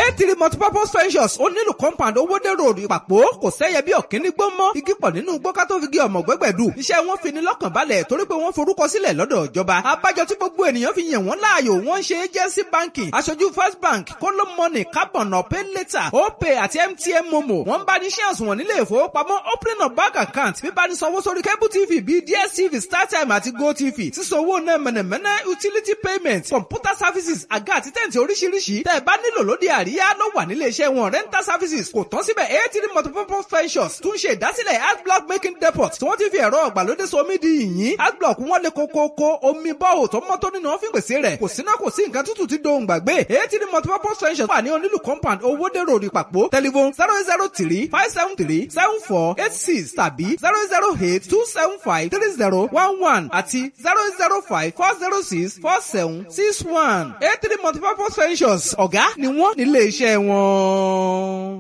eighty multipurpose ventures ó nílò compound owóde road ìpàpọ̀ kò sẹ́yẹ bí ọ̀kíní gbó mọ́ igi pọ̀ nínú gbó ká tó fi gé ọmọ gbẹ́gbẹ̀dù iṣẹ́ wọn fi ni lọ́kàn balẹ̀ torí pé wọ́n forúkọ sílẹ̀ lọ́dọ̀ ìjọba abájọ tí gbogbo ènìyàn fi yàn wọ́n láàyò wọ́n ṣe agency banking aṣojú first bank kóló money carbon ọ̀pẹ́ later opay àti mtn momo wọ́n bá ní shares wọn nílé ìfowópamọ́ opening of bank account bíbá ní sanwó sórí cable tv bíi dstv startime àti gotv sísanwó náà mẹ̀nẹ̀mẹ̀nẹ̀ utility payment computer services àga àti tẹ̀ǹtì oríṣiríṣi tẹ́ ẹ bá nílò lóde àríyá ló wà nílé iṣẹ́ wọn rental services kò tán síbẹ̀ eighty multipurpose ventures tún ṣe ìdásílẹ̀ adblock making depot tí wọ́n ti fi ẹ̀rọ ọ̀gbàlódé so omi di yìnyín adblock wọn lè kókókó omi bọ́ọ̀ tó mọ́ tó nínú ọ́fíìn pèsè rẹ̀ kò síná kò sí nǹkan tútù ti dohùn gbàgbé eighty multipurpose ventures wà ní onílù compound owóde road ìpàpọ̀ telephone zero zero three five seven three seven four eight six tàbí zero zero eight two seven five three zero one one àti zero zero five four zero six four seven six one eighty multipurpose ventures ọ̀gá ni wọ́n nílé iṣẹ́ wọn.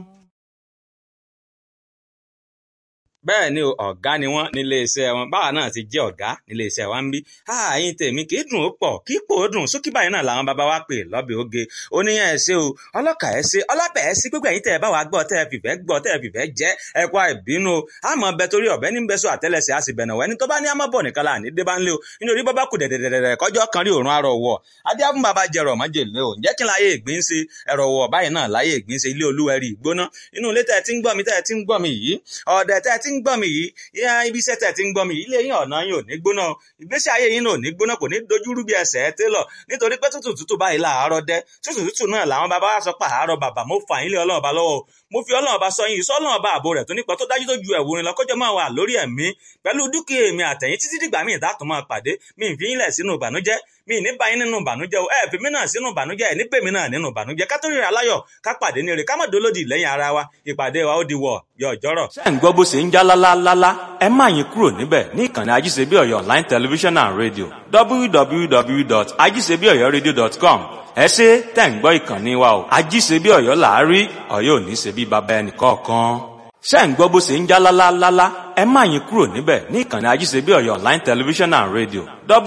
bẹ́ẹ̀ ni o ọ̀gá ni wọ́n nílé iṣẹ́ wọn báwa náà ti jẹ́ ọ̀gá nílé iṣẹ́ wa ń bí ààyìn tèmi kì í dùn ó pọ̀ kì í pò ó dùn sókè báyìí náà làwọn bàbá wa pè lọ́bẹ̀ oge oníyàn ẹ̀ ṣe o ọlọ́kà ẹ̀ ṣe ọlọ́bẹ̀ ẹ̀ ṣe gbogbo ẹ̀yin tẹ̀ ẹ bá wa gbọ́ tẹ̀ ẹ fìfẹ́ gbọ́ tẹ̀ ẹ fìfẹ́ jẹ́ ẹ kó àìbínú o àmọ́ bẹ torí ọ̀bẹ ní bẹ́sọ̀ àtẹ́lẹsẹ̀ á sì bẹ̀nà wẹ́ni tó bá ní àmọ́ bọ̀ nìkan láàní dé bá ń lé o nítorí bọ́ bá kù dẹ̀dẹ̀dẹ̀dẹ̀ kọjọ́ kan rí òórùn arọ̀ wọ̀ adé á fún bàbá jẹrọ mọ́jè lé o ǹjẹ́ kí n láyé ìgbín ṣe ẹ̀rọ wọ̀ báyìí náà láyé ìgbín ṣe ilé olúwẹ̀rí ìgbóná inú ilé tẹ̀ ẹ ti ń gbọ́ mi tẹ̀ ẹ ti ń gbọ́ mi yìí ọ̀dẹ̀ tẹ̀ ẹ ti ń gbọ́ mi yìí yá ibi iṣẹ́ tẹ̀ ti ń gbọ́ mi ilé yín ọ̀nà yín ò ní gbóná ìgbésí ayé yín ò ní gbóná kò ní dojúrú bí ẹsẹ̀ ẹ télọ̀ nítorí pé tútù tútù báyìí làárọ̀ dẹ́ tútù tútù náà làwọn bàbá wa sọ pé àárọ̀ bàbá mo fà yín lé ọlọ́run ọba lọ́wọ́ mo fi ọlọ́run ọba sọ yín ìsọ ọlọ́run ọba ààbò rẹ̀ tó nípa tó dájú tó ju ẹ̀wù rin lọ kọjọ́ máa wà lórí ẹ̀mí pẹ̀lú dúkìá èmi àtẹ̀yìn títí dìgbà míì dátò máa pàdé mi ì fi yín lẹ̀ sínú ìbànújẹ́ mi ì ní bá yín nínú ìbànújẹ́ o ẹ fi mí náà sínú ìbànújẹ́ ẹ ní pèmí náà nínú ìbànújẹ́ ká tó ríra láyọ̀ ká pàdé ní ire ká má dolódì lẹ́yìn ara wa ìpàdé wa ó di wọ̀ yọ ọjọ́rọ̀. ṣé ń gbọ́ bó ṣe ń já lálálálá ẹ má yín kúrò níbẹ̀ ní ìkànnì ajíṣebí ọ̀yọ́ online television and radio www.ajíṣebíọ̀yọ́radio.com ẹ ṣe tẹ̀ ń gbọ́ ìkànnì wa o ajíṣebí ọ̀yọ́ làárí ọ̀yọ́ ò ní ṣe bí baba ẹnì kọ̀ọ̀kan ṣé ń gbọ́ bó ṣe ń já lálálálá ẹ má yín kúrò níbẹ̀ ní ìkànnì ajíṣebí ọ̀yọ́ online television and radio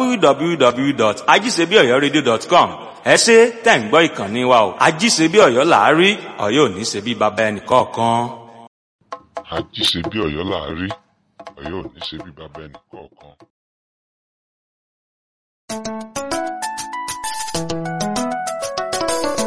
www.ajíṣebíọ̀yọ́radio.com ẹ ṣe tẹ̀ ń gbọ́ ìkànnì wa o ajíṣebí ọ̀yọ́ làárí ọ̀yọ́ ò ní ṣe bí baba ẹnì kọ̀ọ̀kan. àjíṣe bí ọ̀yọ́ láàárí ọ̀yọ́ ò ní ṣe bí bàbá ẹnì kọ̀ọ̀kan.